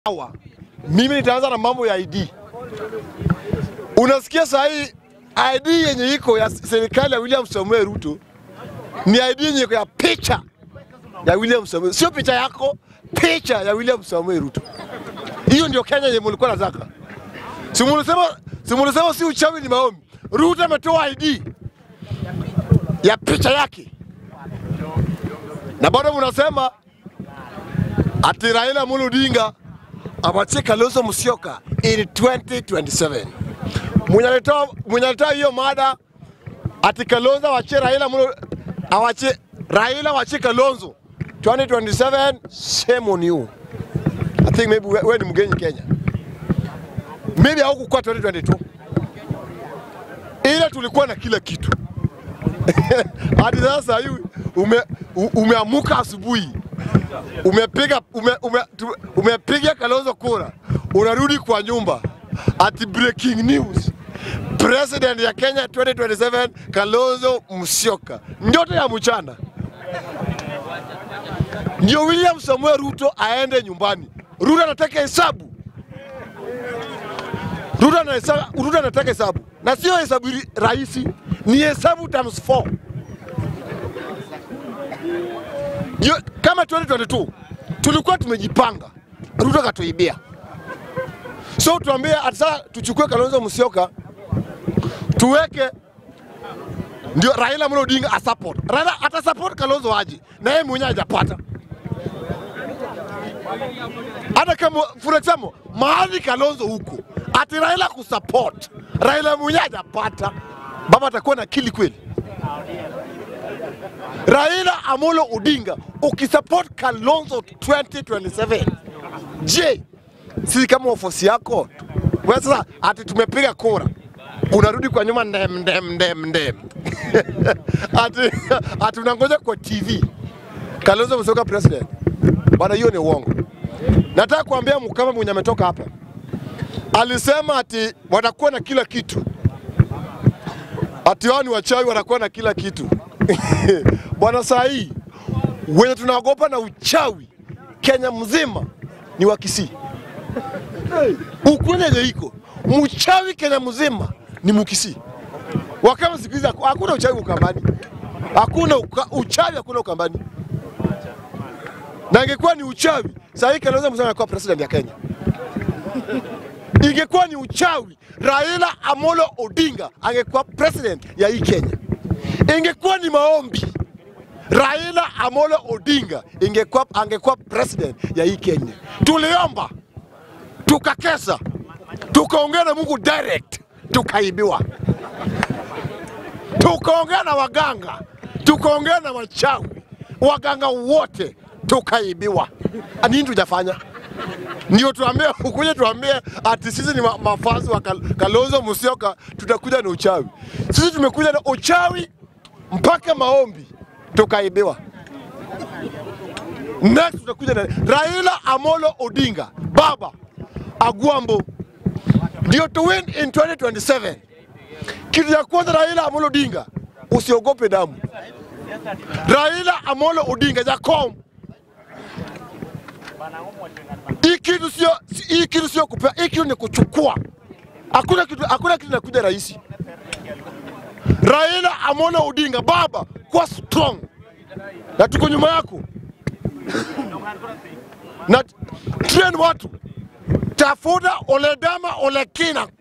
Sawa, mimi nitaanza na mambo ya ID. Unasikia saa hii ID yenye iko ya serikali ya William Samuel Ruto ni ID yenye iko ya picha ya William Samuel, sio picha yako, picha ya William Samuel Ruto. Hiyo ndio Kenya yenye mulikuwa nataka. Si mulisema, si mulisema si uchawi ni maombi. Ruto ametoa ID ya picha yake, na bado mnasema ati Raila Amolo Odinga awachie Kalonzo Musyoka in 2027. Mwenye alitoa mwenye alitoa hiyo mada ati Kalonzo awachie Raila Amolo awachie Raila awachie Kalonzo 2027, shame on you. I think maybe wewe ni mgeni Kenya. Maybe haukukuwa 2022. Ile tulikuwa na kila kitu. Hadi sasa hivi ume, u- umeamuka asubuhi umepiga ume, ume, tu- umepiga Kalonzo kura, unarudi kwa nyumba ati breaking news, president ya Kenya 2027 Kalonzo Musyoka, ndoto ya mchana ndio William Samuel Ruto aende nyumbani. Ruto anataka hesabu, Ruto anasa- Ruto anataka hesabu na sio hesabu ri- rahisi, ni hesabu times 4 Yo, kama 2022 tulikuwa tumejipanga, Ruto akatuibia. So tuambie ati sasa tuchukue Kalonzo Musyoka tuweke ndio Raila Amolo Odinga asupport. Raila ata support Kalonzo aje na yeye mwenyewe hajapata. Hata kama for example mahali Kalonzo huko ati Raila kusupport, Raila mwenyewe hajapata, baba atakuwa na akili kweli? Raila Amolo Odinga ukisupport Kalonzo 2027, je, si kama wafuasi yako wewe sasa ati tumepiga kura unarudi kwa nyuma ndem ndem ndem ndem ati, ati unangoja kwa TV Kalonzo Musyoka president bwana, hiyo ni uongo. Nataka kuambia Mkama mwenye ametoka hapa alisema ati watakuwa na kila kitu, ati wao ni wachawi, wanakuwa na kila kitu bwana. Saa hii wenye tunaogopa na uchawi Kenya mzima ni wa Kisii. Ukweli yenye iko mchawi Kenya mzima ni Mukisii. Wakama siku hizi haku- hakuna uchawi Ukambani, hakuna uka, uchawi hakuna Ukambani, na ingekuwa ni uchawi saa hii Kalonzo Musyoka anakuwa president ya Kenya. Ingekuwa ni uchawi Raila Amolo Odinga angekuwa president ya hii Kenya. Ingekuwa ni maombi Raila Amolo Odinga ingekuwa angekuwa president ya hii Kenya. Tuliomba, tukakesa, tukaongea na Mungu direct, tukaibiwa. Tukaongea na waganga, tukaongea na wachawi, waganga wote tukaibiwa. Nini tujafanya? Ndio tuambie ukuje tuambie ati sisi ni ma- mafazi wa Kal- Kalonzo Musyoka, tutakuja na uchawi. Sisi tumekuja na uchawi mpaka maombi tukaibiwa. Next tutakuja na Raila Amolo Odinga, baba Agwambo, ndio to win in 2027. Kitu ya kwanza, Raila Amolo Odinga, usiogope damu. Raila Amolo Odinga Jacom, hii kitu sio hii kitu sio kupea, hii kitu ni kuchukua. Hakuna kitu hakuna kitu inakuja rahisi. Raila Amolo Odinga, baba, kuwa strong na tuko nyuma yako na train watu, tafuta Oledama Olekina